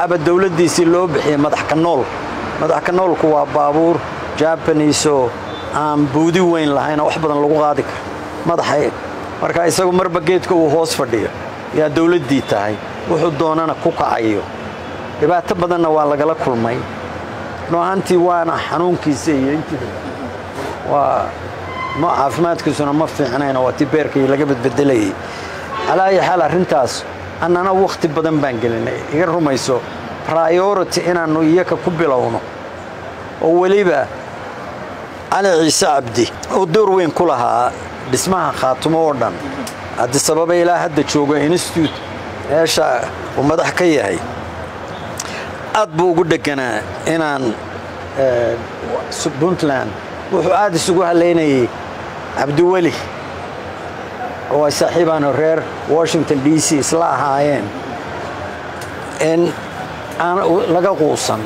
aba dowladdiisii loo bixiyey madax ka nool madax ka noolku waa baabuur jabanis oo aan buudi weyn lahaynoo wax badan lagu qaadi karo madaxa marka isagu marba geedka uu hoos fadhiyo yaa dowladdii tahay wuxuu doonana ku kacayo dhibaato badanna waa lagala kulmay noohantii waana xanuunkiisa iyo intii waa ma caafimaadkiisuna ma fiicnayn waa tii beerkii laga badbedelayay calaa ayi xaal arrintaas annana wakhti badan baan gelinay iga rumayso priority inaannu iyaka ku bilowno oo weliba cali ciise cabdi oo door weyn ku lahaa dhismaha khaatumo oo dhan haddii sababa ilaa hadda joogo institute meesha uu madax ka yahay aad buu ugu dheganaa inaan puntland wuxuu aad isugu halaynayay cabdiweli oo ay saaxiibaano reer washington d c isla ahaayeen in aan laga quusan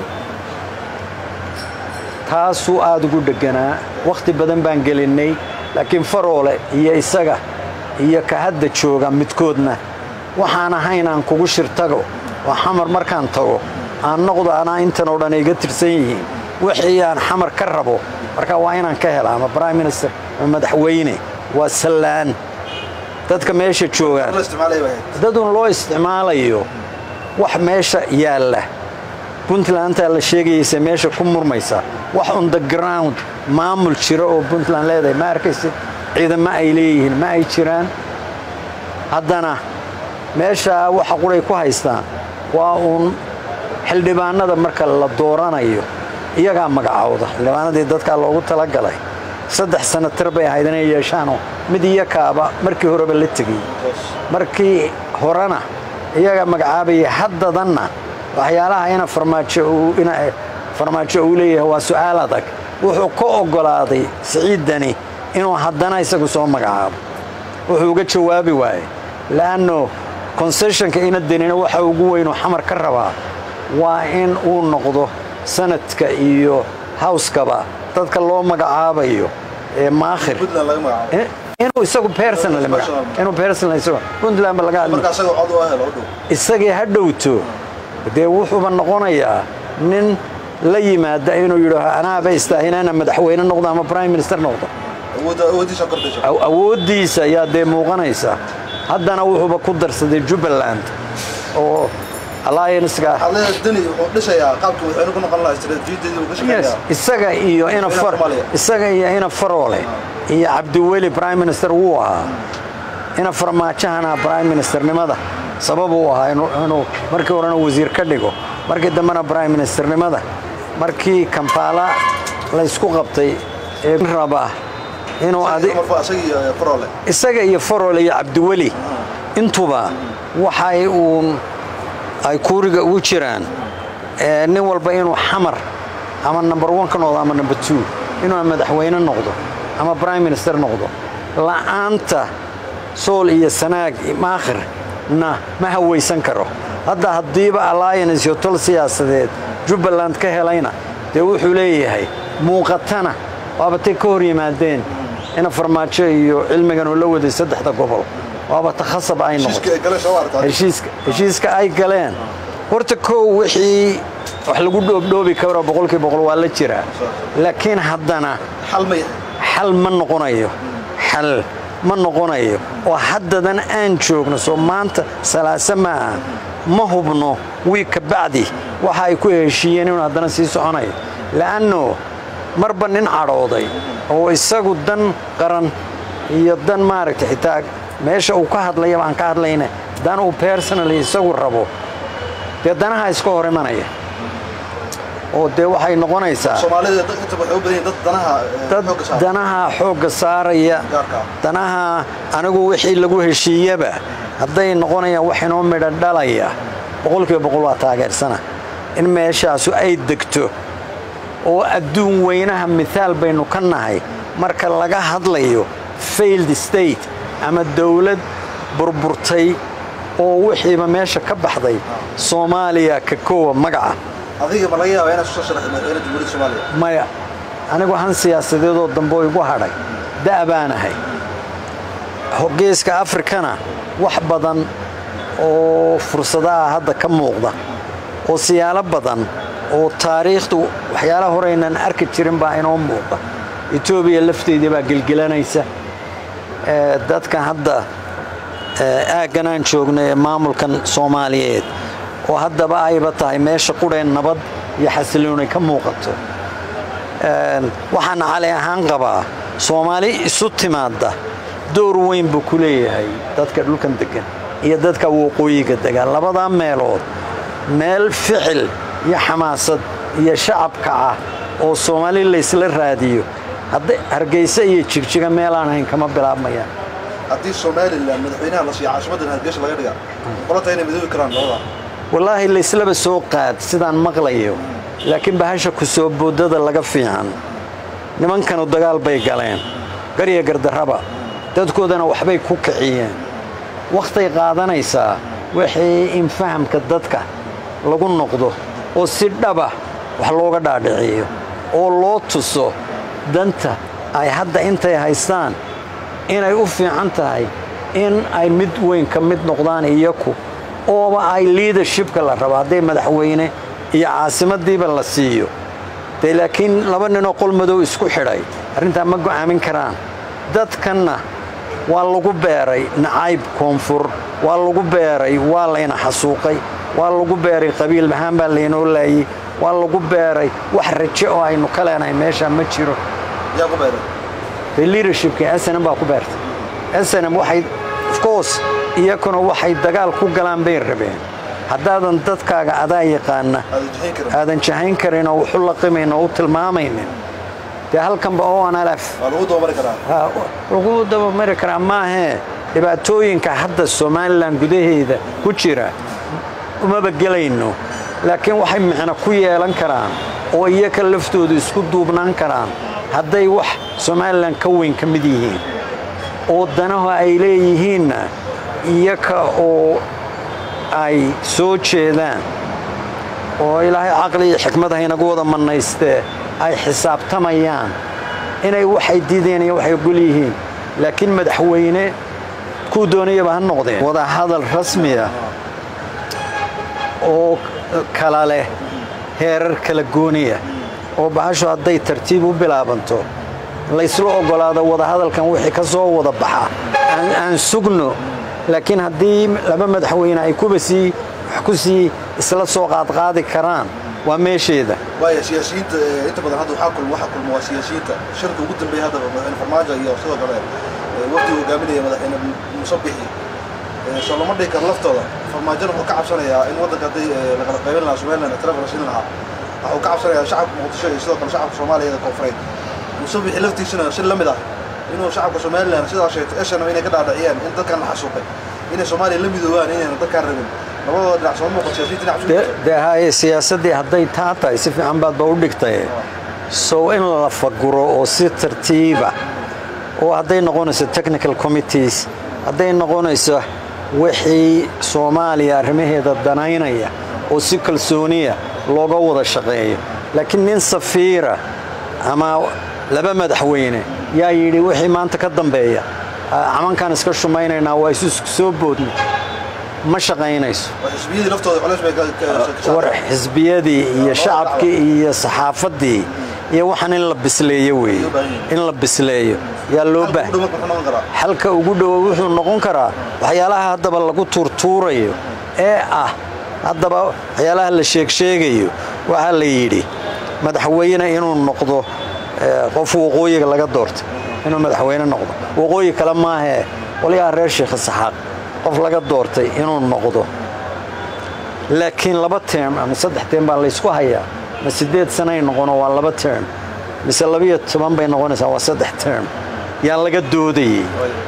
taasuu aad ugu dheganaa wakhti badan baan gelinnay laakiin faroole iyo isaga iyo ka hadda jooga midkoodna waxaan ahayn aan kugu shirtago oo xamar markaan tago aan noqdo anaa intan oo dhan iga tirsan yihiin wixii aan xamar ka rabo marka waa inaan ka hela ama prime minister ama madaxweyne waa sallaan dadka meesha joogaan dadun loo isticmaalayo wax meesha yaalla puntlandaa la sheegayaysa meesha ku murmaysa wax on the ground maamul jira oo puntland leedahay ma arkaysid ciidamo ay leeyihiin ma ay jiraan haddana meeshaa waxa quray ku haystaan waa uun xildhibaanada marka la dooranayo iyagaa magacowda xildhibaanadii dadkaa loogu talagalay saddex sanatar bay ahayd inay yeeshaanoo mid iyakaaba markii horeba la tegay markii horena iyagaa magacaabaya haddadanna waxyaalaha ina farmaajo uu leeyahay waa su'aal adag wuxuu ka oggolaaday siciiddani inuu haddana isagu soo magacaabo wuxuu uga jawaabi waaye la'anno konseshonka ina denina waxa ugu weynuu xamar ka rabaa waa in uu noqdo sanadka iyo hawskaba dadka loo magacaabayo ee maakhir inuu isagu inuu puntland laga isagii ha dhowto dee wuxuuba noqonayaa nin la yimaada inuu yidhaaho anaaba istaahina inaan madaxweyne noqdo ama prime minister noqdo awooddiisa ayaa dee muuqanaysa haddana wuxuuba ku darsaday jubbaland oo isaga iyo isaga iyo ina faroole iyo cabdiweli prime minister wuu ahaa ina farmaajahana prime ministernimada sabab uu ahaa inuu markii horena wasiir ka dhigo markii dambena prime ministernimada markii kampaala laysku qabtay ee raba inuu isaga iyo faroole iyo cabdiweli intuba waxay uun ay kuuriga ugu jiraan nin walba inuu xamar ama number one ka noqdo ama number two inuu madaxweyne noqdo ama prime minister noqdo la'aanta sool iyo sanaag maakhirna ma hawaysan karo hadda haddiiba alliance iyo tol siyaasadeed jubbaland ka helayna dee wuxuu leeyahay muuqatana waaba tay ka hor yimaadeen ina farmaajo iyo cilmigan uu la waday saddexda gobol waaba takhasab ay noqotoheshiiska ay galeen horta kow wixii wax lagu dhoobdhoobi karo boqolkii boqol waa la jiraa laakiin haddana xal ma noqonayo xal ma noqonayo oo haddadan aan joogno soo maanta salaase ma aha ma hubno wiig ka bacdi waxa ay ku heshiiyeen inuu haddana sii soconayo la'anno marba nin cadhooday oo isagu dan qaran iyo dan maaragtay xitaa meesha uu ka hadlayaba aan ka hadlayna dan uu personally isagu rabo dee danaha iska hor imanaya oo dee waxay noqonaysaa dad danaha xoogga saaraya danaha anigu wixii lagu heshiiyaba hadday noqonayaan wax inoo midha dhalaya boqolkiiba boqol waa taageersana in meeshaasu ay degto oo adduun weynaha mithaal baynu ka nahay marka laga hadlayo failed state ama dawlad burburtay oo wixiiba meesha ka baxday soomaaliya ka koowa magaca maya anigu han siyaasadeedoo dambe igu hadhay da' baanahay geeska afrikana wax badan oo fursadaha hadda ka muuqda oo siyaalo badan oo taariikhdu waxyaalaha horeynan arki jirin baa inoo muuqa etoobiya lafteedii baa gelgelanaysa dadka hadda aaggan aan joogna ee maamulkan soomaaliyeed oo haddaba ayba tahay meesha qudheen nabad iyo xasiloonay ka muuqato waxaana cali ahaan qabaa soomaali isu timaadda door weyn buu ku leeyahay dadka dhulkan degan iyo dadka waqooyiga degan labadaa meelood meel ficil iyo xamaasad iyo shacabka ah oo soomaali laysla raadiyo hargeysa iyo jigjiga meelaan hayn kama bilaabmayaan haddii somalilan madaxweynaha la siiya caasimaddan hargeysa laga dhiga qolata inay midoobi karaan labada wallaahi layslaba soo qaad sidaan maqlayo laakiin bahasha ku soo boodada laga fiican nimankanu dagaal bay galeen garya gardarraba dadkoodana waxbay ku kiciyeen wakhtay qaadanaysaa wixii in fahamka dadka lagu noqdo oo si dhaba wax looga dhaadhiciyo oo loo tuso danta ay hadda intay haystaan inay u fiican tahay in ay mid weyn ka mid noqdaan iyaku ooba ay liidershibka la rabo hadday madaxweyne iyo caasimadiiba la siiyo dee laakiin laba ninoo qol madow isku xidhay arrintaa ma go'aamin karaan dadkanna waa lagu beeray nacayb koonfur waa lagu beeray waa layna xasuuqay waa lagu beeray qabiil ahaan baa laynoo laayey waa lagu beeray wax raje oo aynu ka leenahay meeshaa ma jiro yaa ku beeray dee liidershibkii snm baa ku beertay snm waxay ofcourse iyakuna waxay dagaal ku galaan bay rabeen haddaadan dadkaaga adaa yaqaana aadan jahayn karin oo waxu laqimayn oo u tilmaamaynin dee halkanba onlf lagu dabamari karaa maahee dhibaatooyinka hadda somalilan gudaheeda ku jira umaba gelayno laakiin waxay micno ku yeelan karaan oo iyaka laftoodu isku duubnaan karaan hadday wax somalilan ka weyn ka mid yihiin oo danaho ay leeyihiinna iyaka oo ay soo jeedaan oo ilaahay caqli iyo xikmad haynagu wada mannaystee ay xisaabtamayaan inay waxay diideen iyo waxay ogol yihiin laakiin madaxweyne kuu doonayaba ha noqdeen wada hadal rasmiya oo kala leh heerar kala gooniya oo bahashu hadday tartiib u bilaabanto laysla oggolaado wadahadalkan wixii ka soo wada baxa aan sugno laakiin haddii laba madaxweyne ay kuba sii wax ku sii isla soo qaadqaadi karaan waa meesheeda waaya siyaasiyiinta inta badan hadda waxaa kulma waxaa kulma waa siyaasiyiinta shirka ugu dambeeya hadda madaxweyne farmaajo iyo sidoo kale wafdi hogaaminaya madaxweyne musabixi soo lama dhihi karo laftooda farmaajona wuxuu ka cabsanayaa in waddanka haddii laqala qaybin lahaa somaliland taleefon la siin lahaa waxuu ka cabsanayaa shacabka muqdisho iyo sidoo kale shacabka soomaaliyada koonfureed musabixi laftiisana si la mid ah inuu shacabka somaliland sidaa sheegtay eshanam inay ka dhaadhiciyeen in dadkan la xasuuqay inay soomaaliya la midoobaan inayna dadkaan rabin labadooda dhinac soo muuqan siyaasiyiinta dhinac cusub dee haye siyaasaddii hadday taa tahay si fiican baadba u dhigtay sow in la faguro oo si tartiiba oo hadday noqonayso technical committees hadday noqonayso wixii soomaaliya arrimaheeda danaynaya oo si kalsooniya looga wada shaqeeyo laakiin nin safiira ama laba madaxweyne yaa yidhi wixii maanta ka dambeeya camankaan iska shumaynaynaa waa isu soo boodna ma shaqaynayso xisbiyadii laftooda culays bay war xisbiyadii iyo shacabkii iyo saxaafaddii iyo waxaan in la bisleeyo weeye in la bisleeyo yaa loo baahay xalka ugu dhowo wuxuu noqon karaa waxyaalaha haddaba lagu tuurtuurayo ee ah haddaba waxyaalaha la sheegsheegayo waxaa la yidhi madaxweyne inuu noqdo qof waqooyiga laga doortay inuu madaxweyne noqdo waqooyi kale maahee qolyaha reer sheekh saxaaq qof laga doortay inuu noqdo laakiin laba term ama saddex term baa laysku hayaa ma siddeed sanay noqono waa laba term mise labiyo toban bay noqonaysaa waa saddex term yaa laga doodayey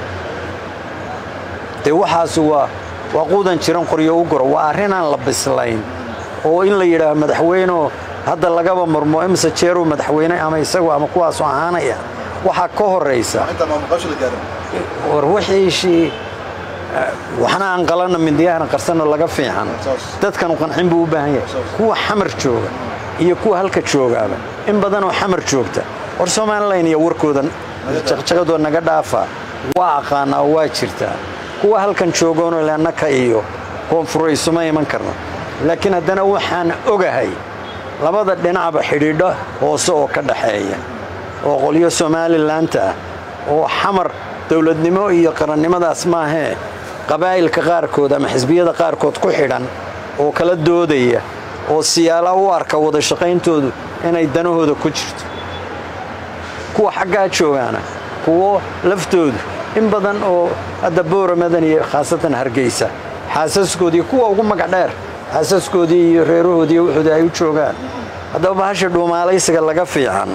dee waxaasu waa waa quudan jiran qoryo u goro waa arrinaan la bislayn oo in la yidhaaho madaxweyneo hadda lagaba murmo imise jeeruu madaxweyne ama isagu ama kuwaasoo ahaanaya waxaa ka horaysa war wixiishii waxna aan qalanna mindiyahana qarsanno laga fiican dadkanu qancin buu u baahan yahay kuwa xamar jooga iyo kuwa halka joogaaba in badanoo xamar joogta war somalilan iyo warkooda jaqjaqadoo naga dhaafa waa aqaanaa oo waa jirtaa kuwa halkan joogoonoo leannaka iyo koonfuraysuma iman karno laakiin haddana waxaan ogahay labada dhinacba xidhiidho hoose oo ka dhaxeeya oo qolyo somalilanta ah oo xamar dowladnimo iyo qarannimadaas maahee qabaa'ilka qaarkood ama xisbiyada qaarkood ku xidhan oo kala doodaya oo siyaala u arka wada shaqayntoodu inay danahooda ku jirto kuwa xaggaa joogaana kuwo laftoodu in badan oo hadda booramadan iyo khaasatan hargeysa xaasaskoodii kuwa ugu magac dheer xaasaskoodii iyo reerahoodii wuxuudi ay u joogaan haddaba bahasha dhuumaalaysiga laga fiican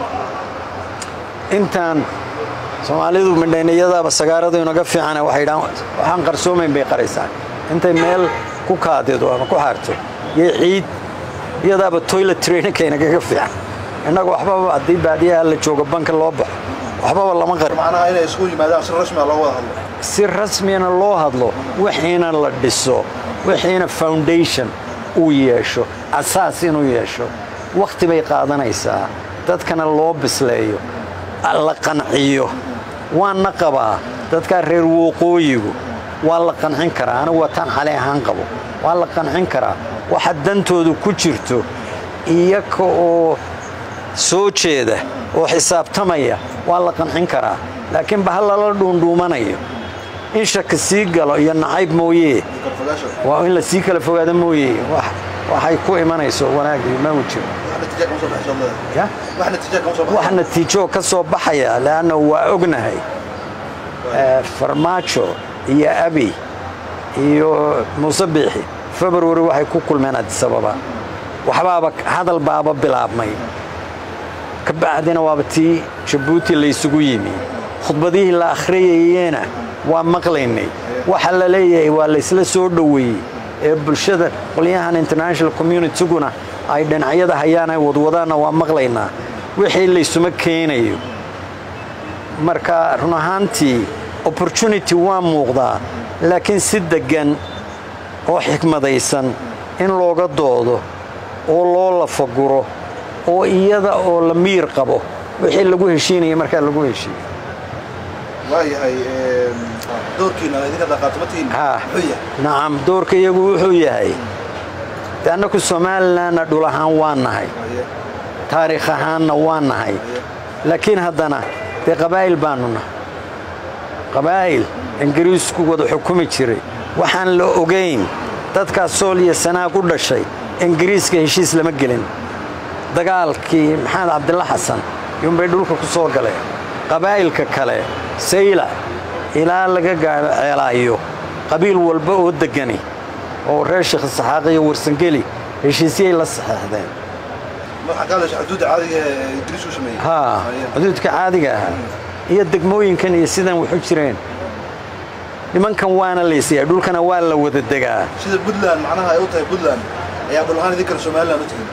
intaan soomaalidu midhayniyadaaba sagaaradu inaga fiicana waxay dhaan waxaan qarsoomayn bay qaraysaa intay meel ku kaadido ama ku xaarto iyo ciid iyadaaba toilet traininka inagaga fiican innagu waxbaba haddii baadiyaha la joogo banka loo baxo waxbaba lama qari macnaha inay isugu yimaadaan si rasmi ah loo wada hadlo si rasmiyana loo hadlo wixiina la dhiso wixiina foundation uu yeesho asaas inuu yeesho wakhti bay qaadanaysaa dadkana loo bisleeyo la qanciyo waana qabaa dadkaa reer wooqooyigu waa la qancin karaa anigu wataan xali ahaan qabo waa la qancin karaa waxa dantoodu ku jirto iyaka oo soo jeeda oo xisaabtamaya waa la qancin karaa laakiin bahal lala dhuundhuumanayo in shaki sii galo iyo nacayb mooye karfogaasha waa in la sii kala fogaado mooye wax- waxay ku imanayso wanaagii ma u jiro wax natiija kama soo baxayso leedahay ya wax natiija kama soo wax baxayo natiijo ka soo baxaya leanna waa ognahay Eh, farmaajo iyo abi iyo muuse biixi february waxay ku kulmeen adisababa waxbaaba hadal baaba bilaabmay ka bacdina waaba tii jabuuti laysugu yimi khudbadihii la akhriyayena waa maqlaynay waxa la leeyahay waa laysla soo dhoweeyey ee bulshada qolyahan international communityguna ay dhinacyada hayaan ay wadwadaanna waa maqlaynaa wixii laysuma keenayo marka run ahaantii opportunity waa muuqdaa laakiin si deggan oo xikmadaysan in looga doodo oo loo lafaguro oo iyada oo la miir qabo wixii lagu heshiinaya markaa lagu heshiiyo waayahay doorkiina idinka dhaqaatimatiin haa muxuu yahay nacam doorka iyagu wuxuu yahay de annaku somalilanna dhul ahaan waa nahay Haye, taariikh ahaanna waa nahay laakiin haddana dee qabaa'il baanu nahay qabaa'il ingiriisku wada xukumi jiray waxaan la ogayn dadkaas sool iyo sanaag u dhashay ingiriiska heshiis lama gelin dagaalkii maxamed cabdilla xasan yunbay dhulka ku soo galeen qabaa'ilka kale sayla ilaa laga gaadho ceelaayo qabiil walba oo deggani oo reer sheekh saxaaq iyo warsangeli heshiisyay la saxeexdeen waxaa ka hadlaysa xuduudda caadiga ee ingiriisku sameeyey haa Haye. xuduudka caadiga ahaa iyo degmooyinkan iyo sidan waxu jireen nimankan waana laysiyaa dhulkana waa la wada degaa sida puntland macnaha ay u tahay puntland ayaa dhul ahaan idinkana somaliland u tihin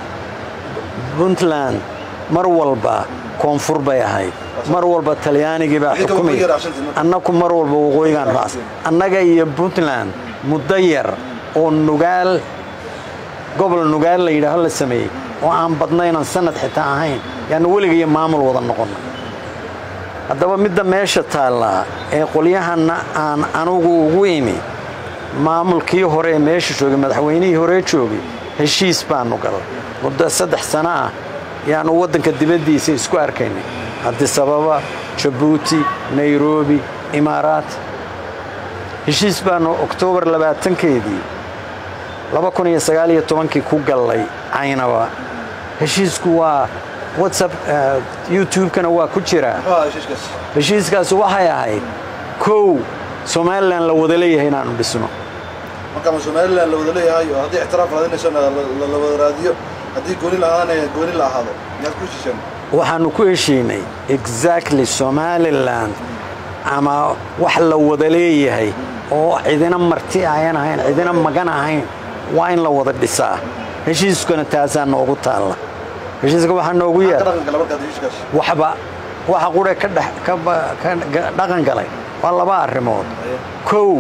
puntland mar walba koonfur bay ahayd mar walba talyaanigii baa Idinka xukumay waqooyi raacsantiin marka. annaku mar walba waqooyigaan raas annaga iyo puntland muddo yar oo nugaal gobol nugaal la yidhaaho la sameeyey oo aan badnaynan sanad xitaa ahayn yaanu weliga iyo maamul wada noqonna haddaba midda meesha taallaa ee qolyahanna aan anugu ugu imi maamulkii hore ee meesha joogay madaxweynihii hore joogay heshiis baanu galay muddo saddex sano ah yaanu waddanka dibaddiisa isku arkaynay cabdisababa jabuuti nairobi imaaraat heshiis baanu oktoobar labaatankeedii laba kun iyo sagaal iyo tobankii ku gallay caynaba heshiisku waa whatsapp eh, youtube-kana waa ku jiraa muxuu ahaa heshiiskaas heshiiskaasi waxay ahayd kow somalilan la wada leeyahay inaanu dhisno marka ma somaliland la wada leeyahay oo haddii ictiraaf raadinaysana la- la la wada raadiyo haddii gooni la ahaanaya gooni la ahaado miyaad ku heshiiseen waxaanu ku heshiinay exactly somalilan ama wax la wada leeyahay oo cidina marti ayan ahayn cidina magan ahayn waa in la wada dhisaa heshiiskuna taasaa noogu taalla heshiiska waxaa noogu ka yaal dhaqan gala markaad heshiiskaas waxba waxa qure ka dhex ka ba- ka ga- dhaqan galay waa laba arrimood kow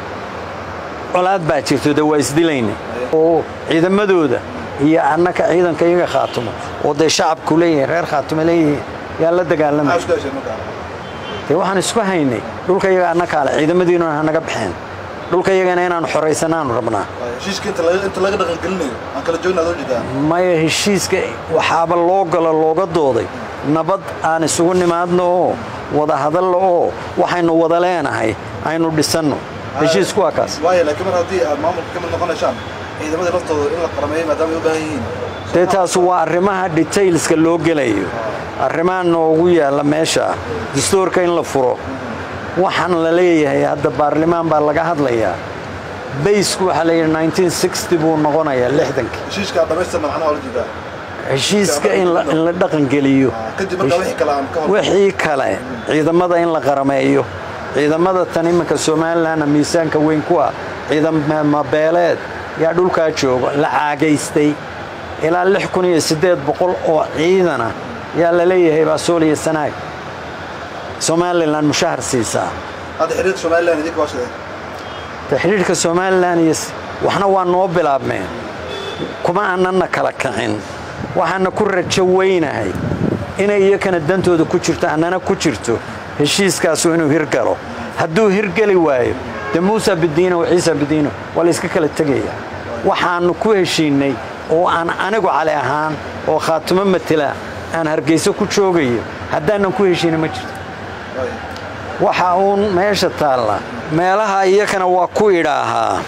colaad baa jirto de waa isdilayna oo ciidamadooda iyo annaka ciidanka iyaga khaatumo oo dee shacabku leeyihiin reer khaatumo leeyihiin yaa la maxaa dagaalamay isku hesheen markaa dee waxaan isku haynay dhulka iyaga annaka ale ciidamadiinuna hanaga baxeen dhulka iyagana inaanu xoraysanaanu rabnaa Waayo, heshiiska inta laga inta laga dhaqangelinayo aan kala joogna adoo jeedaa maya heshiiska waxaaba loo galo looga dooday nabad aan isugu nimaadno oo wada hadallo oo waxaynu wada leenahay aynu dhisanno heshiisku waa kaas waayo laakiin mar haddii aad maamulka ka mid noqonaysaan ciidamadii laftooda in la qarameeyo maadaama ay u baahan yihiin dee taas waa arrimaha detailska loo gelayo arrimaha noogu yaalla meesha dastuurka in la furo waxaan la leeyahay hadda baarlimaan baa laga hadlayaa baysku waxaa la yidhi 1960 buu noqonayaa lixdankii heshiiska aad dhamaystirna macnaha ola jeedaa heshiiska in la in la dhaqangeliyo Ah, kadib markaa wixii kale aan ka hor wixii kale ciidamada in la qarameeyo ciidamada tan iminka somalilanna miisaanka weyn ku ah ciidamo beeleed yaa dhulkaa jooga la caagaystay ilaa lix kun iyo siddeed boqol oo ciidana yaa la leeyahay baa sooliya sanaag somalilan mushahar siisaa hadda xiriirka somalilan idinka waa sidee taxriirka somalilan iyo s- waxna waa noo bilaabmeen kuma aanana kala kicin waxaana ku rajo weynahay inay iyakana dantooda ku jirto annana ku jirto heshiiskaasu inuu hirgalo hadduu hirgeli waayo de muusa bidiino wa ciisa bidiino waa la iska kala tegaya waxaannu ku heshiinnay oo aan anigu cali ahaan oo khaatumo matela aan hargeyso ku joogayo haddaanan ku heshiina ma jirto Waayo. waxa uun meesha taalla meelaha iyakana waa ku idhaahaa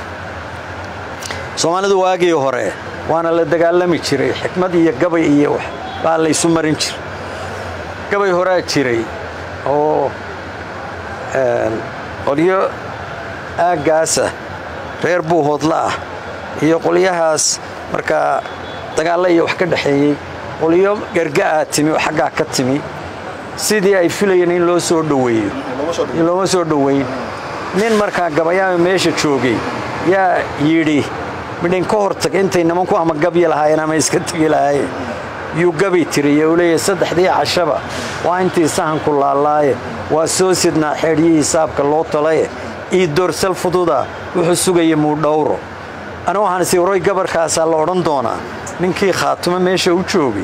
soomaalidu waagii hore waana la dagaalami jiray xikmad iyo gabay iyo wax baa laysu marin jiray gabay horaa jiray oo een, qolyo aaggaasa reer buuhoodla ah iyo qolyahaas markaa dagaalla iyo wax ka dhexeeyey qolyo garga'aa timi oo xaggaa ka timi sidii ay filayeen in loo soo dhoweeyo looma soo in looma soo dhoweyn nin markaa gabayaama meesha joogay yaa yidhi midhin ka hortag intay nimanku ama gabyi lahaayeen ama iska tegi lahaayeen yuu gabi tiriye uu leeyahay saddexdii cashaba waa intii sahanku laalaaye waa soo sidnaa xeedhiyii hisaabka loo talaye ii doorsal fududa wuxuu sugaya muudhowro anigu waxaan isi waroy gabarkaasaa la odhan doonaa ninkii khaatumo meesha u joogay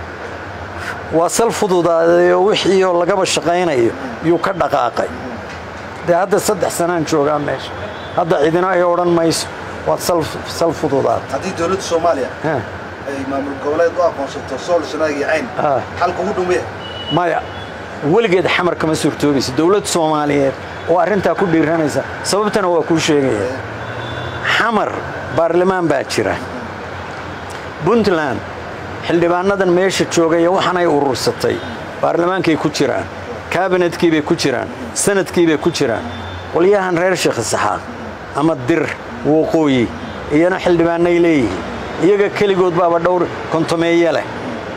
waa sal fududaaday oo wixii oo lagaba shaqaynayo yuu ka dhaqaaqay dee hadda saddex sanaan joogaa meesha hadda cidina ay odhan mayso waad sal, sal fududaad haddii dowladda soomaaliya Ha, ay maamul goboleed u aqoonsato sool sanaag iyo cayn Ah. xalka ugu dhumaya maya weligeed xamar kama suurtoobaysa dowlad soomaaliyeed oo arrintaa ku dhiiranaysa sababtana waa kuu sheegaya xamar baarlamaan baa jira puntland xildhibaanadan meesha joogaya waxanay urursatay baarlamaankay ku jiraan kaabinetkiibay ku jiraan sanadkiibay ku jiraan qolyahan reer sheekh isaxaaq ama dir waqooyi iyana xildhibaanay leeyihiin iyaga keligood baaba dhowr kontomeeye leh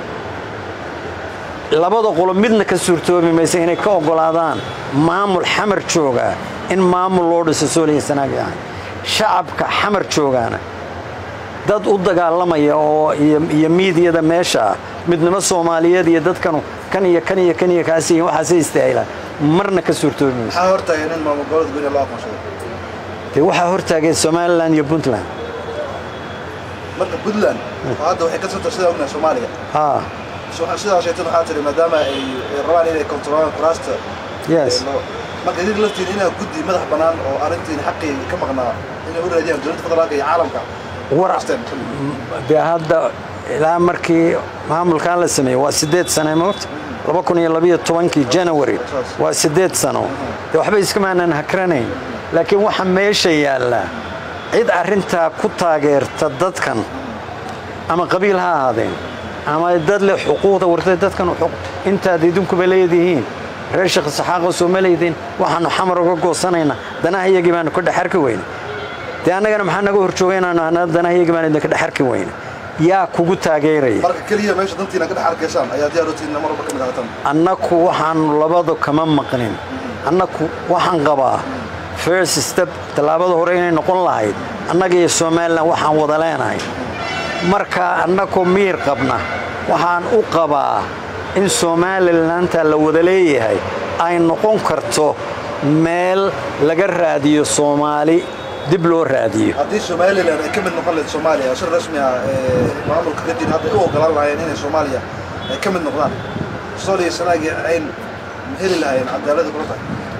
labada qolo midna ka suurtoobi maysa inay ka oggolaadaan maamul xamar joogaa in maamul loo dhiso sooliya sanaag ahay shacabka xamar joogaana dad u dagaalamaya oo iyo iyo miidiyada meesha ah midnimo soomaaliyeed iyo dadkanu kan iyo kan iyo kan iyo kaas iyo waxaasay istaahilaan marna ka suurtoobi maysa maxaa hortaagan in maamul goboleed gooni loo aqoonsado dee waxaa hortaageen somalilan iyo puntland marka puntland oo hadda waxay ka soo tarsada ognahay soomaaliya haa So- sidaa sheegtan waxaa tiri maadaama ay ay rabaan inay kontrolaan kuraasta yes ee loo- marka idinka laftiin inaa guddi madax bannaan oo arrintiin xaqii ka maqnaa inay u raadiyaan dowladda federaalka iyo caalamka war Kuraasteen. dee hadda ilaa markii maamulkan la sameeyey waa siddeed sane moogta laba kun iyo labiyo tobankii janawari waa siddeed sano dee waxba iskamaanan hakranayn laakiin waxa meesha yaallaa cid arrintaa ku taageerta dadkan ama qabiil ha ahaadeen ama dad leh xuquuqda wartay dadkan xuquuq intaad idinkuba leedihiin reer sheekh saxaaqo soo ma leediin waxaanu xamar uga goosanaynaa danaha iyagii baanu ka dhex arki weyne dee annagana maxaa naga horjooga inaanu ahnaa danaha iyagii baanu idinka dhex arki weyne yaa kugu taageeraya marka keliya meesha dantiina ka dhex arkaysaan ayaa diyaar u tihiin mar walba ka mid ahatan annaku waxaanu labadu kama maqnin annaku waxaan qabaa first step tallaabada hore inay noqon lahayd annaga iyo somalilan waxaan wada leenahay marka annakoo miir qabna waxaan u qabaa in somalilantaa la wada leeyahay ay noqon karto meel laga raadiyo soomaali dib loo raadiyo haddii somalilan ay ka mid noqon lahayd soomaaliya oo si rasmi ah ee maamulka ka jira hadda ay u ogolaan lahaayeen inay soomaaliya ay ka mid noqdaan sool iyo sanaag iyo cayn ma heli lahaayeen cadaalada kula tahay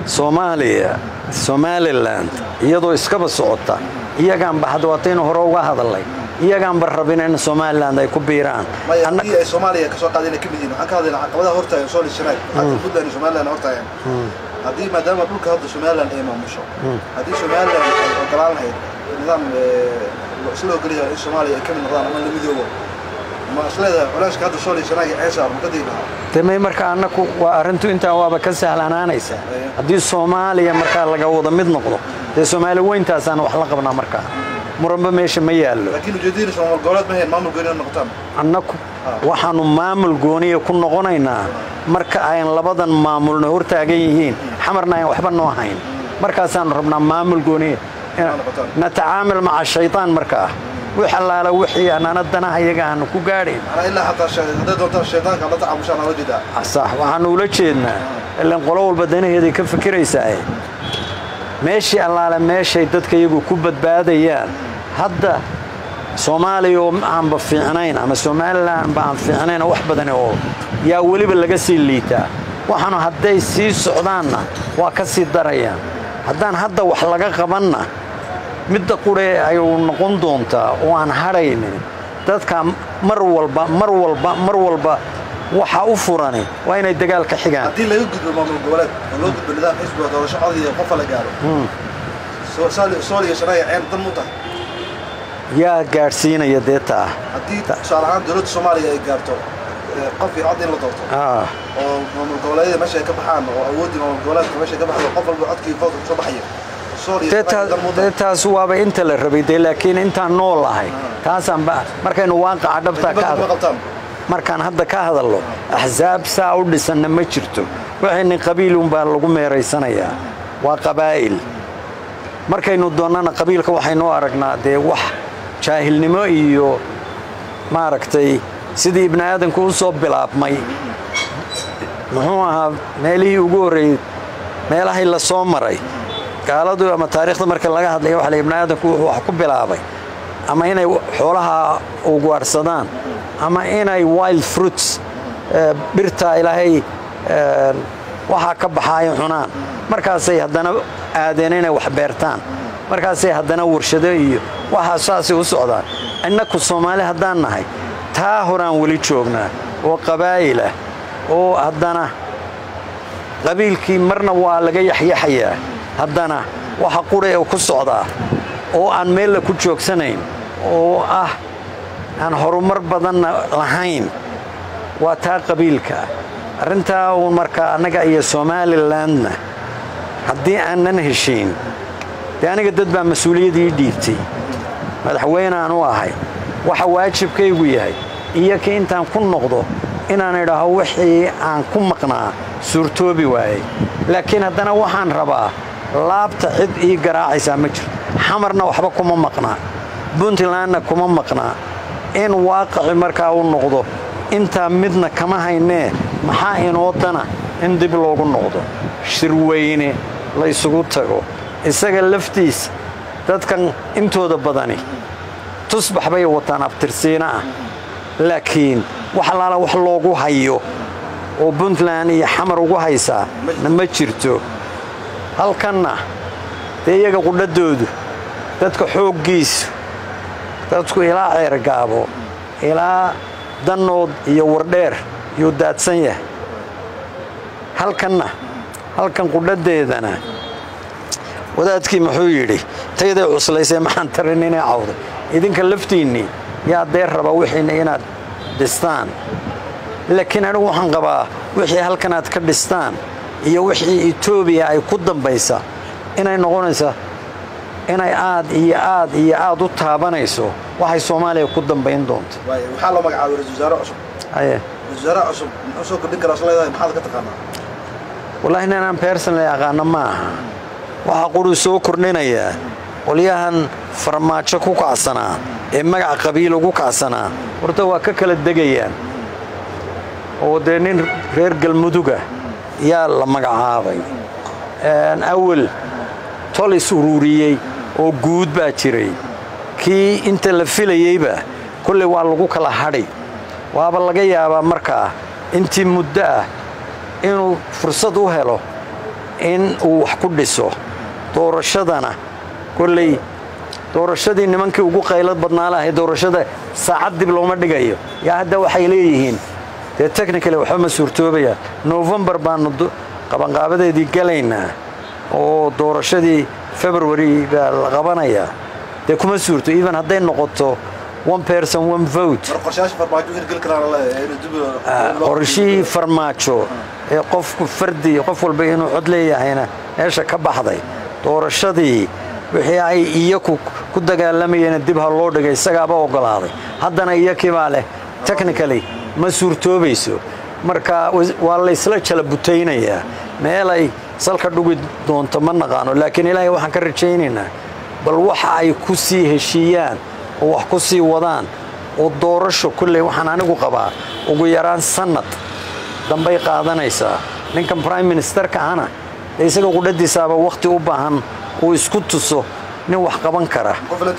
soomaaliya somalilan iyadoo iskaba socota iyagaanba hadda waataynu hore uga hadalnay iyagaanba rabin in somalilan ay ku biiraan maya Anna- haddii ay soomaaliya kasoo qaadeen ay ka mid yihiin waxaan ka hadlaynaa caqabadaha hortaagan soo lishanaag hadda puntland iyo somaliland hortaagan haddii maadaama dhulka hadda somaliland ay maamusho haddii somaliland ay ogolaan lahayd nidaam eh, isla ogolyahay in soomaaliya ay ka mid noqdaan ama la midoobo ma isleedahay culeyska hadda soo lishanaag iyo ceesha ma ka degi lahaa demay marka annaku waa arrintu intaa waaba ka sahlanaanaysa haddii soomaaliya markaa laga wada mid noqdo dee soomaali weyntaasaan wax la qabnaa markaa muranba meesha ma yaallo laakiin ujeedadiina soomaal goboleed ma hayn maamul gooni inay noqotaan annaku waxaannu maamul gooniya ku noqonaynaa marka ayn labadan maamulna hortaagan yihiin xamarna ayn waxba noo hayn markaasaannu rabnaa maamul gooniya noqotaan. natacaamil maca shaytaan markaa wix allaala wixii annana danaha iyaga aanu ku gaadhayn anaa ilaa xataa shay- hadday doontaan shaydaanka la tacaamushaan ala jeedaa sax waxaannu ula jeednaa ilan qolo walba danaheeday ka fikiraysaa meeshii allaale meeshay dadka iyagu ku badbaadayaan hadda soomaaliya oo aanba fiicnayn ama somalilanba aan fiicnayn oo wax badani oo yaa weliba laga sii liitaa waxaanu hadday sii socdaanna waa ka sii darayaan haddaan hadda wax laga qabanna midda qurhe ayuu noqon doontaa oo aan hadhaynin dadka mar walba mar walba mar walba waxa u furani waa inay dagaal ka xigaan haddii laga gudbo maamul goboleed oo loo gudbo nidaam xisbiga doorasho cod iyo qofa la gaaro soo- saali- sooliya shanaaga ceen dan mu tahay yaa gaadhsiinaya dee taa haddii tusaale ahaan dowladda soomaaliya ay gaarto eh, qof iyo cod in la doorto Ah, oo maamul goboleedyada meesha ay ka baxaan oo awooddii maamul goboleedka meesha ay ka baxdo qof walba codkii voodka kusoo baxayo sooliya dee shanaaga dan mu taa- dee tahay taas waaba inta la rabay dee laakiin intaan nool ahay taasaan ba markaynu waaqaca dhabtaa ka dibadda ma hadal qabtaan markaan hadda ka hadallo axsaab saa u dhisanna ma jirto waxayni qabiilunbaa lagu meeraysanayaa waa qabaa'il markaynu doonnana qabiilka waxaynu u aragnaa dee wax jaahilnimo iyo maaragtay sidii ibni aadanku u soo bilaabmay muxuu ahaa meelihii ugu horreeyey meelahay la soo maray gaaladu ama taariikhda marka laga hadlaya waxa la ibni aadanku wuxuu wax ku bilaabay ama inay xoolaha ugaarsadaan ama inay wild fruits eh, dhirta ilaahay eh, waxaa ka baxa ay cunaan markaasay haddana aadeen inay wax beertaan markaasay haddana warshado iyo waxaa saasay u socdaan innaku soomaali haddaan nahay taa horaan weli joognaa oo qabaa'ilah oo haddana qabiilkii marna waa laga yaxyaxayaa haddana waxa qura u ku socdaa oo aan meella ku joogsanayn oo ah aan horumar badanna lahayn waa taa qabiilka arrintaa uun markaa annaga iyo somalilandna haddii aanan heshiin dee aniga dad baa mas-uuliyadii dhiibtay madaxweyne aan u ahay waxa waajibkaygu yahay iyo kii intaan ku noqdo inaan idhaaho wixii aan ku maqnaa suurtoobi waayey laakiin haddana waxaan rabaa laabta cid ii garaacaysaa ma jirto xamarna waxba kuma maqnaa puntlandna kuma maqnaa in waaqaci markaa u noqdo intaa midna kama haynee maxaa inoo dana in dib loogu noqdo shirweyne la ysugu tago isaga laftiisa dadkan intooda badani tusbax bay wataan abtirsiina ah laakiin wax allaala wax loogu hayo oo puntland iyo xamar ugu haysaa na ma jirto halkanna dee iyaga qudhadoodu dadka xooggiisu dadku ilaa ceergaabo ilaa dannood iyo wardheer yuu daadsan yahay halkanna halkan qudhadeedana wadaadkii muxuu yidhi tayday cuslaysee maxaan tarin inay cawday idinka laftiinnii yaa dee raba wixiinna inaad dhistaan laakiin anigu waxaan qabaa wixii halkan aad ka dhistaan iyo wixii etoobiya ay ku dambaysa inay noqonaysa inay aad iyo aad iyo aad u taabanayso waxay soomaaliya ku dambayn doonto waaye waxaa loo magacaabay ra-iisul wasaare cusub haye ra-isul wasaare cusub muxuu soo kordhin karaa isleedahay maxaad ka taqaanaa wallaahi ninaan personally aqaano ma aha waxaa quruu soo kordhinayaa qolyahan farmaajo ku kacsanaa ee magaca qabiil ugu kacsanaa horta waa ka kala degayaan oo dee nin reer galmuduga yaa la magacaabay awal tol is ururiyey oo guud baa jiray kii inta la filayeyba kolley waa lagu kala hadhay waaba laga yaabaa markaa intii muddo ah inuu fursad u helo in uu wax ku dhiso doorashadana kolley doorashadii nimankii ugu qaylad badnaa lahay doorashada saacad dib looma dhigayo yaa hadda waxay leeyihiin dee technically waxba ma suurtoobayaan novembar baanu qabanqaabadeedii galaynaa oo doorashadii february baa la qabanayaa dee kuma suurto even hadday noqoto one person one vote qorshihii farmaajo ee qofku fardi qof walba inuu cod leeyahayna meesha ka baxday doorashadii wixii ay iyaku ku dagaalamayeen dib ha loo dhigay isagaaba ogolaaday haddana iyakibaa leh technically ma suurtoobayso marka waa laysla jala butaynayaa meelay salka dhugi doonto ma naqaano laakiin ilaahay waxaan ka rajaynaynaa bal waxa ay ku sii heshiiyaan oo wax ku sii wadaan oo doorasho kulley waxaan anigu qabaa ugu yaraan sannad dambay qaadanaysaa ninkan brime ministerka ahna dee isaga qudhadiisaaba wakhti u baahan uu isku tuso nin wax qaban kara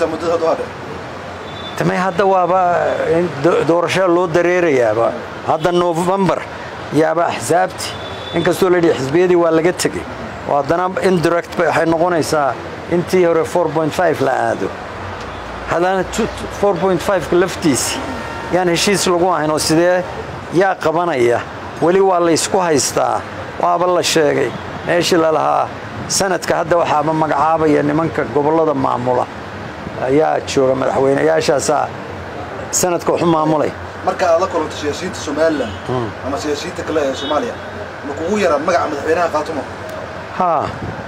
tamay hadda waaba doorashada loo dareerayaaba hadda novembar yaaba axsaabti inkastoo la yidhi xisbiyadii waa laga tegey oo haddana indirect waxay noqonaysaa intii hore la aado haddana ka laftiisi yaan heshiis lagu ahayn oo sidee yaa qabanaya weli waa laysku haystaa waaba la sheegay meeshii lalahaa sanadka hadda waxaaba magacaabaya nimanka gobollada maamula ayaa jooga madaxweyneyaashaasaa sanadka waxu maamulay marka aad la kulanto siyaasiyiinta somalilan ama siyaasiyiinta kale ee soomaaliya ma kugu yaraa magaca madaxweynaha qaatumo haa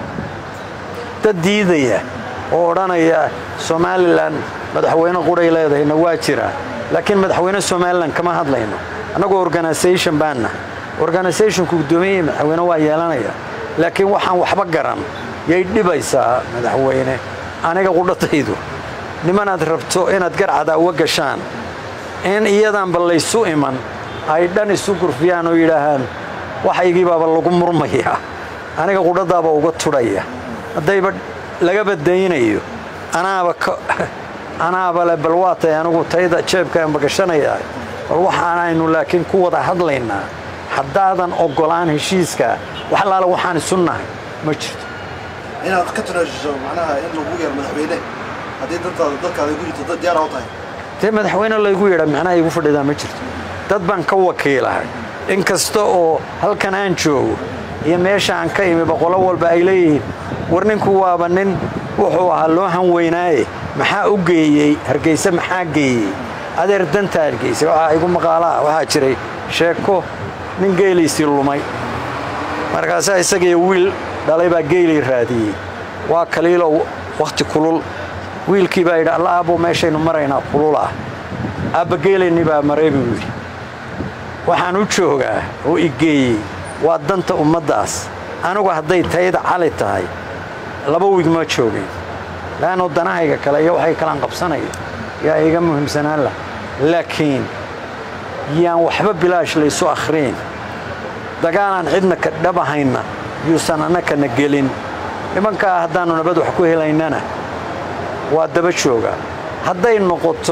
dad diidaya oo odhanaya somalilan madaxweyne quray leedahayna waa jiraa laakiin madaxweyne somalilan kama hadlayno annagoo organisation baanna organisationku guddoomiye madaxweyne waa yeelanaya laakiin waxaan waxba garan yay dhibaysaa madaxweyne aniga qudhataydu nimanaad rabto inaad garcada uga gashaan in iyadaanba laysu iman ay dhan isu gurfiyaan oo yidhaahaan waxaygiibaaba lagu murmayaa aniga qudhadaaba uga tudhaya haddayba laga badaynayo anaaba anaaba le bal waatay anigu tayda jeebkaanba gashanayaa bal waxaanaynu laakiin ku wada hadlaynaa haddaadan oggolaan heshiiska wax allaale waxaan isu nahay ma jirto inaad ka tunaashiso macnaha in lagu yeero madaxweyne haddii dantaada dadkaada igu jirto dad diyaara u tahay dee madaxweyne laygu yeedha macnaha igu fadhidaa ma jirto dad baan ka wakiilahay in kasta oo halkan aan joogo iyo meesha aan ka imi boqolo walba ay leeyihiin war ninku waaba nin wuxuu ahaa loo hanweynaaye maxaa u geeyey hargeyse maxaa geeyey adeer dantaa hargeyse waxaa igu maqaalaha waxaa jiray sheeko nin geeliisii lumay markaasaa isagiiyo wiil dhalay baa geelii raadiyey waa kaliilow wakhti kulul wiilkii baa yidhi alla aabbow meeshaynu maraynaa kulul ah aabba geelaynii baa maray buu yidhi waxaan u joogaa oo i geeyey waa danta ummaddaas anigu hadday tayda cali tahay laba wiig ma joogeen laannu danahayga kale iyo waxay kalaan qabsanaya yaa iga muhiimsanaan lah laakiin yaan waxba bilaash laysu akhriin dagaalaan cidna ka dhabahayna yuusan annakana gelin nimankaa haddaannu nabad wax ku helaynana waa daba jooga hadday noqoto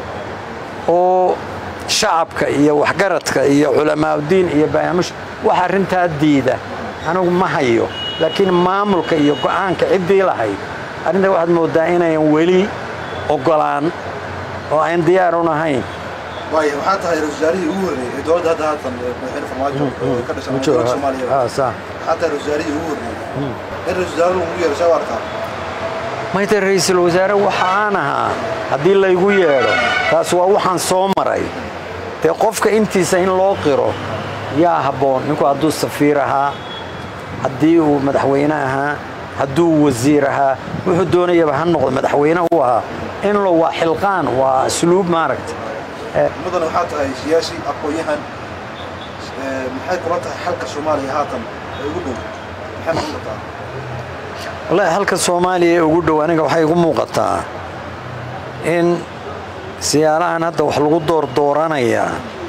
oo shacabka iyo waxgaradka iyo culamaaudiin iyo barnaamij wax arrintaa diida anigu ma hayo laakiin maamulka iyo go'aanka ciddii lahayd arrinta waxaad mooddaa inayan weli oggolaan oo ayn diyaar un ahayn waay waxaa tahay ra-isul wasaarihii ugu horreeyey ee dowladda hadda haatan madaxweyne farmaajo oo ka dhashan dowladda soomaaliya waxaa tahay ra-isul wasaarihii ugu horreeyey in ra-isul wasaare lagu yeero saa u arkaa mayta ra'iisul wasaare waxa aan ahaa haddii laygu yeedho taas waa waxaan soo maray dee qofka intiisa in loo qiro yaa habboon ninku hadduu safiir ahaa haddii uu madaxweyne ahaa hadduu wasiir ahaa wuxuu doonayaba ha noqdo madaxweyne u ahaa in lo waa xilqaan waa asluub maaragta mudana waxaa tahay siyaasi aqoon-yahan maxay kula tahay xalka soomaaliya haatan ee ugu dhow maxay noqon kartaa wallaahi halka soomaaliya ee ugu dhow aniga waxay igu muuqataa in siyaalahan hadda wax lagu doordooranayaa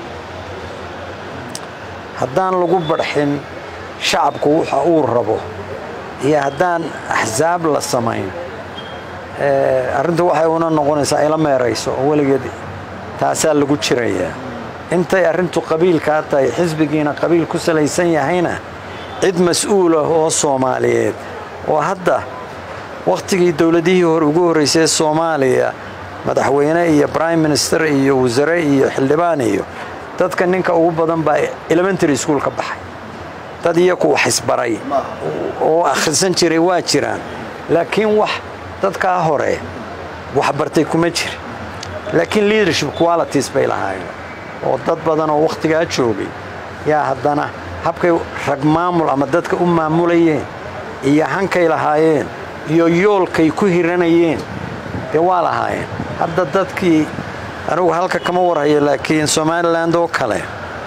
haddaan lagu badxin shacabku waxa uu rabo iyo haddaan axsaab la samayn arrinta waxay una noqonaysaa ila meerayso oo weligeed taasaa lagu jirayaa intay arrintu qabiilkaa tahay xisbigiina qabiil ku salaysan yahayna cid mas-uulah oo soomaaliyeed oo hadda wakhtigii dowladihii hore ugu horraysay ee soomaaliya madaxweyne iyo brime minister iyo wasare iyo xildhibaan iyo dadka ninka ugu badan baa elementary school ka baxay dad iyaku wax isbaray oo akhrisan jiray waa jiraan laakiin wax dadkaa hore waxbartay kuma jira laakiin leadership qualities bay lahaayeen oo dad badan oo wakhtigaa joogay yaa haddana habkay rag maamul ama dadka u maamulayeen iyo hankay lahaayeen iyo yoolkay ku hiranayeen dee waa lahaayeen hadda dadkii anigu halka kama warhayo laakiin somalilan oo kale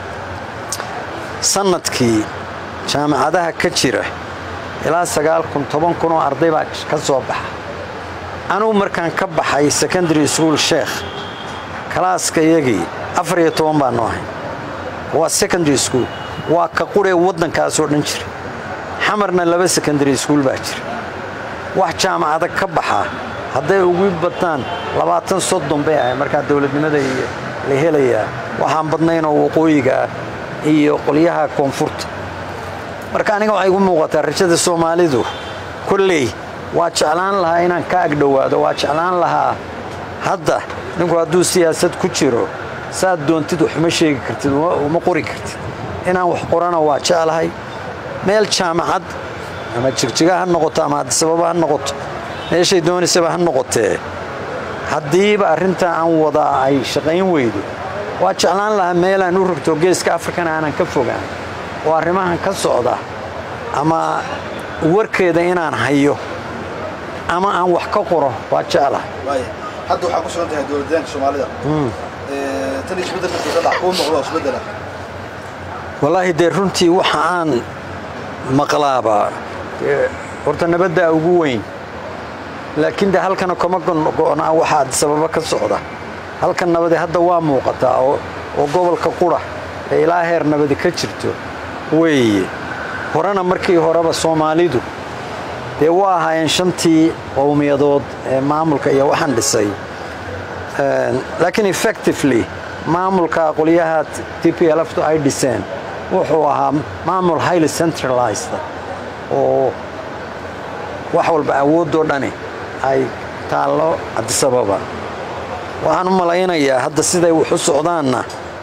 sanadkii jaamacadaha ka jira ilaa sagaal kun toban kun oo arday baa ka soo baxa anugu markaan ka baxay secondary school sheekh kalaaska iyagii afar iyo toban baanu ahay waa secondary school waa ka quree waddankaasoo dhan jira xamarna laba secondary school baa jira wax jaamacada ka baxa hadday ugu badnaan labaatan soddon bay ahay markaa dowladnimada iyo la helayaa waxaan badnaynoo waqooyiga ah iyo qolyaha koonfurta marka aniga waxay igu muuqataa rajada soomaalidu kolley waa jeclaan lahaa inaan ka agdhowaado waa jeclaan lahaa hadda ninku hadduu siyaasad ku jiro saad doontid waxuma sheegi kartid uma qori kartid inaan wax qorana waa jeclahay meel jaamacad ama jigjiga ha noqoto ama adisababa ha noqoto meeshay doonaysaba ha noqotee haddiiba arrintaa aan wadaa ay shaqayn weydo waa jeclaan lahaa meelaan u rogto geeska afrikana aanan ka fogaan oo arrimahan ka socda ama warkeeda inaan hayo ama aan wax ka qoro waa jeclahay hadda waxaa ku sugan tahay dowladdaanka soomaalida tan isbeddelka kadhac kuu muuqdo isbeddela wallaahi dee runtii waxa aan maqlaabaa horta nabaddaa ugu weyn laakiin de halkana kama go'naa waxaa sababa ka socda halkan nabadi hadda waa muuqataa oo gobolka qura ee ilaa heer nabadi ka jirto weeye horena markii horeba soomaalidu dee waa ahaayeen shantii qowmiyadood ee maamulka iyo waxaan dhisay laakiin effectively maamulka qolyaha t p lftu ay dhiseen wuxuu ahaa maamul highly centralized oo wax walba awoodoo dhani ay taallo cabdisababa waxaan u malaynayaa hadda siday wax u socdaanna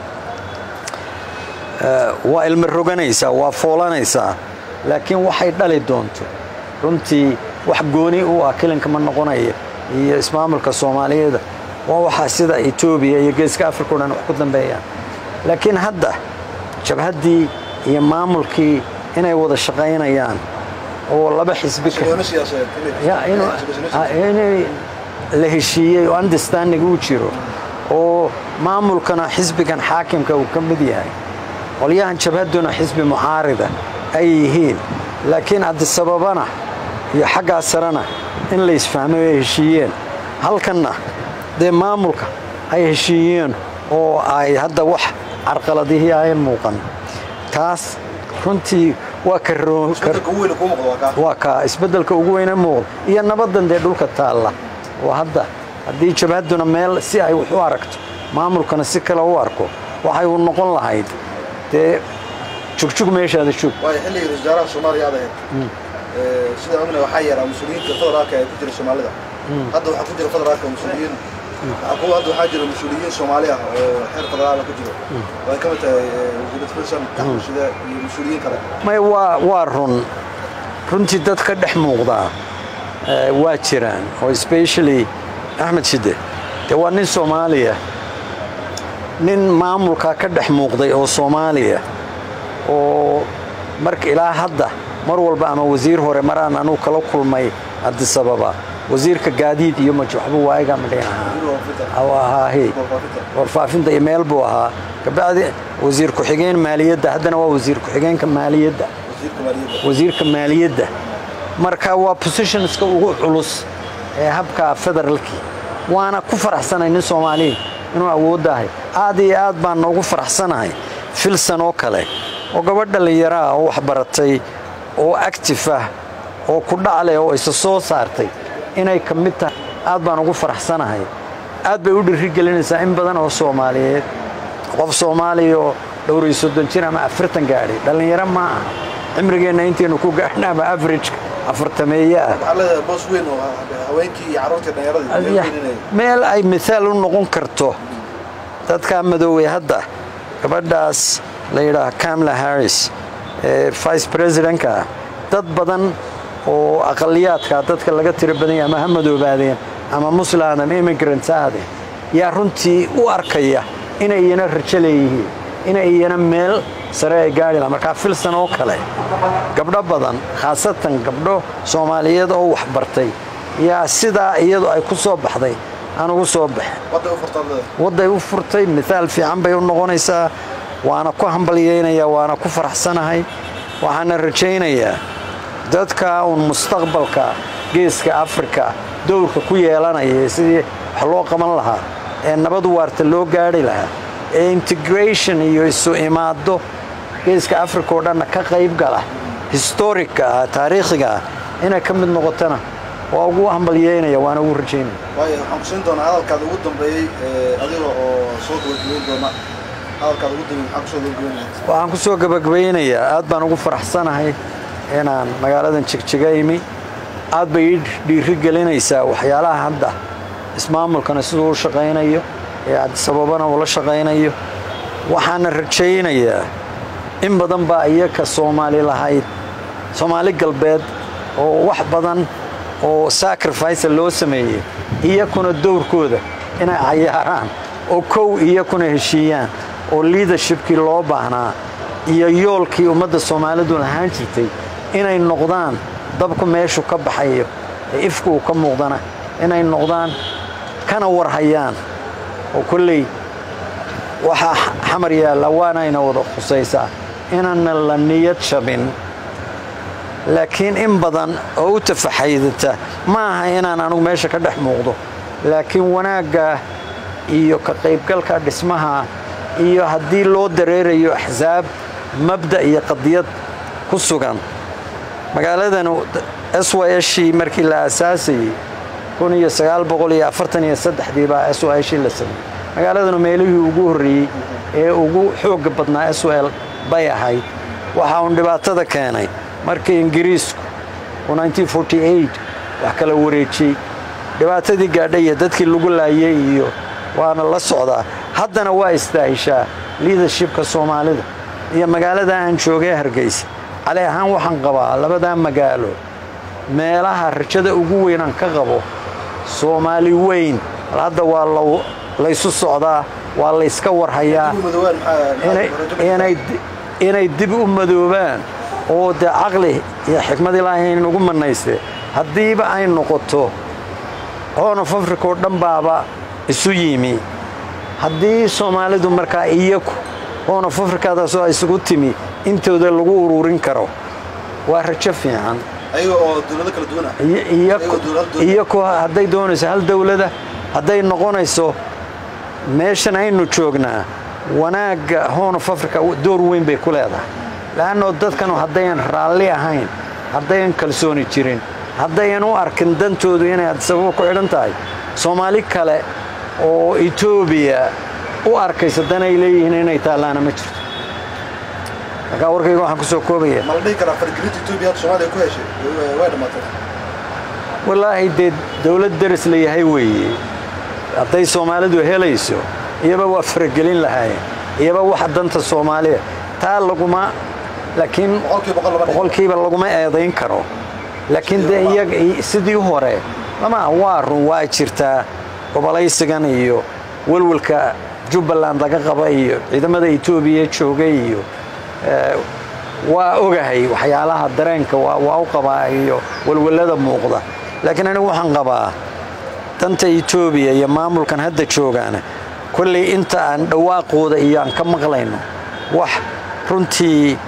waa ilmi roganaysaa waa foolanaysaa laakiin waxay dhali doonto runtii wax gooni u ah kelinka ma noqonaya iyo ismaamulka soomaaliyeeda waa waxaa sida etoobiya iyo geeska africa o dhan wax ku dambeeyaan laakiin hadda jabhaddii iyo maamulkii inay wada shaqaynayaan oo laba xisbi inay la heshiiyey oo understanding uu jiro oo maamulkana xisbigan xaakimka uu ka mid yahay qolyahan jabhadduna xisbi mucaarida ay yihiin laakiin adisababana iyo xaggaa sarena in la isfahmay oo ay heshiiyeen halkanna dee maamulka ay heshiiyeen oo ay hadda wax carqaladihii ayan muuqan taas runtii waa waa kaa isbeddelka ugu weyne muuqda iyo nabaddan dee dhulka taalla oo hadda haddii jabhadduna meel si ay wax u aragto maamulkana si kale u arko waxay u noqon lahayd dee jugjug meeshaada joog waayo xilligii wasaaraha soomaaliya aad ahayd sida ogna waxaa yaraa mas-uuliyiinta federaalka ee ku jira soomaalida hadda waxaa ku jira federaalka mas-uuliyiin hadda waxaa jira mas-uuliyiin soomaali ah oo xeer federaala ku jiro oo ay ka mid tahay wasiirad filson axmushide iyo mas-uuliyiin kale may waa waa run runtii dad ka dhex muuqdaa waa jiraan oo especially axmed shide dee waa nin soomaaliya nin maamulka ka dhex muuqday oo soomaaliya oo marka ilaa hadda mar walba ama wasiir hore maraan anuu kala kulmay adisababa wasiirka gaadiid iyo waxba waaga madhin ahaa warfaafinta iyo meel buu ahaa kabacdi wasiir ku-xigeen maaliyadda haddana waa wasiir ku-xigeenka maaliyadda wasiirka maaliyadda marka waa positionska ugu culus ee habka federaalkii waana ku faraxsanay nin soomaaliya inuu awooddahay aad iyo aad baan noogu faraxsanahay filsan oo kale oo gabadh dhallinyaraa oo waxbaratay oo actif ah oo ku dhacleh oo isa soo saartay inay ka mid tahay aad baan ugu faraxsanahay aad bay u dhirigelinaysaa in badan oo soomaaliyeed qof soomaaliya oo dhowriyo soddon jir ama afartan gaadhay dhallinyaro ma aha cimrigeenna intaynu ku gaadhna ama average afartameeye ah waxaa leedahay boos weyn oo haweenkii iyo carruurtii dhallinyaradii Ya, meel weyninayo meel ay mithaal u noqon karto dadkaa madoowey hadda gabadhaas la yidhaah kamala harris ee vice presidentka ah dad badan oo aqaliyaadka dadka laga tiro badan yahay ama ha madoobaadeen ama muslim ama immigrants aadeen yaa runtii u arkaya inay iyana rajo leeyihiin inay iyana meel sare ay gaari lahaa markaa filsan oo kale gabdho badan khaasatan gabdho soomaaliyeed oo waxbartay yaa sidaa iyadu ay ku soo baxday aan ugu soo baxin wadda u furtaad leedahay wadday u furtay mithaal fiican bay u noqonaysaa waana ku hambalyeynaya waana ku faraxsanahay waxaana rajaynayaa dadka uun mustaqbalka geeska afrika dowrka ku yeelanaya sidii wax loo qaban lahaa ee nabad waarta loo gaadhi lahaa ee integration iyo isu imaado geeska afrika oo dhanna ka qayb gala historica ah taariikhiga ah inay ka mid noqotona waa ugu hambalyeynaya waana ugu rajaynaya waayo waxaan kusiin doonaa hadalkaada ugu dambeeyey ee adiga oo soo gabagabeyn doona hadalkaada ugu dambeeyey maxaa kusoo gabagabeyn lahayd waxaan ku soo gabagbaynayaa aad baan ugu faraxsanahay inaan magaaladan jigjiga imi aad bay ii dhiiri gelinaysaa waxyaalaha hadda ismaamulkana siduu u shaqaynayo ee cabdisababana ula shaqaynayo waxaana rajaynayaa in badan baa iyaka soomaali lahayd soomaali galbeed oo wax badan oo sacrifice loo sameeyey iyakuna dowrkooda inay cayaaraan oo kow iyakuna heshiiyaan oo leadershipkii loo baahnaa iyo yoolkii ummadda soomaalidu lahaan jirtay inay noqdaan dabku meeshu ka baxayo ee ifku uu ka muuqdana inay noqdaan kana warhayaan oo kolley waxaa xamar yaalla waanayna wada khusaysaa inaana la niyad jabin laakiin in badan oo u tafaxaydata ma aha inaan anugu meesha ka dhex muuqdo laakiin wanaagga iyo ka qaybgalka dhismaha iyo haddii loo dareerayo axsaab mabda iyo qadiyad ku sugan magaaladan s y shii markii la aasaasayey dii baa s y shii la sameeyey magaaladanu meelihii ugu horreeyey ee ugu xoogga badnaa s l bay ahayd waxa uun dhibaatada keenay markii ingiriisku uu wax kala wareejiyey dhibaatadii gaadhay iyo dadkii lagu laayay iyo waana la socdaa haddana waa istaahishaa liadershipka soomaalida iyo magaalada aan joogay hargeysa cali ahaan waxaan qabaa labadaa magaalo meelaha rajada ugu weynaan ka qabo soomaali weyn bal hadda waa laysu socdaa waa layska warhayaa ugu madowaan maxaa inay- maxaa rajo inay inay dib u madoobaan oo dee caqli iyo xikmad ilaahay nagu manaystee haddiiba ay noqoto horn of africa oo dhan baaba isu yimi haddii soomaalidu markaa iyaku horn of africadaasoo isugu timi intooda lagu ururin karo waa rajo fiican ayaga oo dowlado kala duwan ah iyo- iyaku- Ayagoo dowlad doon- iyaku hadday doonayso hal dowlada hadday noqonayso meeshan aynu joognaa wanaagga horn of africa door weyn bay ku leedahay le'annoo dadkanu haddayan raalli ahayn haddayan kalsooni jirin haddayan u arkin dantoodu inay sababo ku xidhan tahay soomaali kale oo etoobiya u arkaysa dan ay leeyihiin inay taallaana ma jirto markaa warkayga waxaan ku soo koobaya ma la dhihi karaa fargelinta etoobiya hadda soomaaliya ku heshay way- way dhammaatay wallaahi dee dowlad deris la yahay weeye hadday soomaalidu helayso iyaba waa faragelin lahaayeen iyaba waxa danta soomaaliya taa laguma laakiin boqolkiiba boqol lama dhihi boqolkiiba laguma eedayn karo laakiin dee iyaga sidii hore lama waa run waa jirtaa gobolaysigan iyo welwelka jubbaland laga qaba iyo ciidamada etoobiya joogay iyo eh, waa ogahay waxyaalaha dareenka waa waa u qabaa iyo welwelada muuqda laakiin anigu waxaan qabaa danta etoobiya iyo maamulkan hadda joogaana kolley inta aan dhawaaqooda iyo aan ka maqlayno wax runtii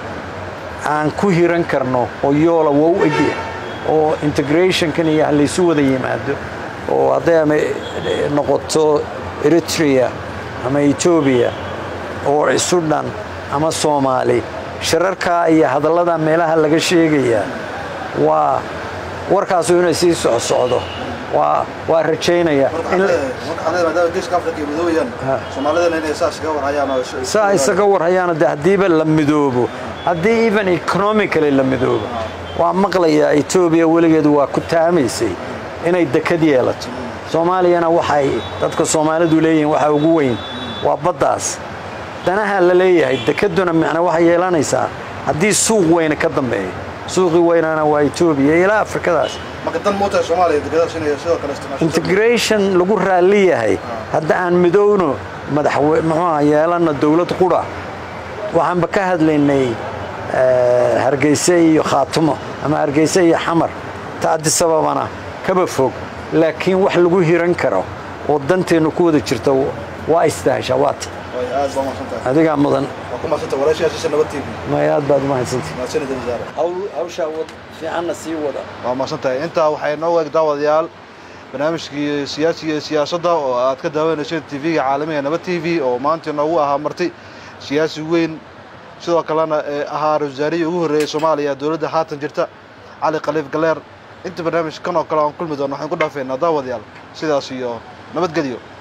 aan ku hiran karno oo yoola waa u egya oo integrationkan iyo halaysu wada yimaado oo hadday ama noqoto eritrea ama etoobiya oo isu dhan ama soomaali shirarkaa iyo hadallada meelaha laga sheegayaa waa warkaasu inay sii socsocdo waa waa rajaynaya marka in waxaan leeyahay- marka waxaan leeyahay maadaama geeska afrika ay madoobeyaan Ha. soomaalidana inay saas iga warhayaan oo is- saa isaga warhayaano de haddiiba la midoobo haddii even economically la midoobo waa maqlayaa etoobiya weligeedu waa ku taamaysay inay dekad yeelato soomaaliyana waxay dadka soomaalidu leeyihiin waxa ugu weyn waa baddaas danaha la leeyahay dekeduna macna waxay yeelanaysaa haddii suuq weyne ka dambeeyo suuqii weynana waa etoobiya ilaa afrikadaas marka dan mootahay soomaaliya dekedaas inay sidoo kale isticmaasho integration lagu raalli yahay hadda aan midowno madaxwe muxuuha yeelanna dowlad qura waxaanba ka hadlaynay eh, hargeyse iyo khaatumo ama hargeyse iyo xamar ta adisababana kaba fog laakiin wax lagu hiran karo oo danteennu ku wada jirta waa istahasha waata way aad baa mahadsantahay adigaa mudan waa ku mahadsantahay walaashayaashiisa nabad tv may aad baad umahadsantay mahadsanida wasaare hawshaa fiicanna sii wada waa mahadsantahay intaa waxay noo eeg daawadayaal barnaamijkii siyaasiga iyo siyaasadda oo aad ka daawanayseen tv-ga caalamiga nabad t v oo maanta noogu ahaa marti siyaasi weyn sidoo kalena ee ahaa ra-iisul wasaarihii ugu horreeyey soomaaliya dowladda haatan jirta cali khaliif galeer inta barnaamij kan oo kale aan kulmi doono waxaan ku dhaafeynaa daawadayaal sidaas iyo nabadgelyo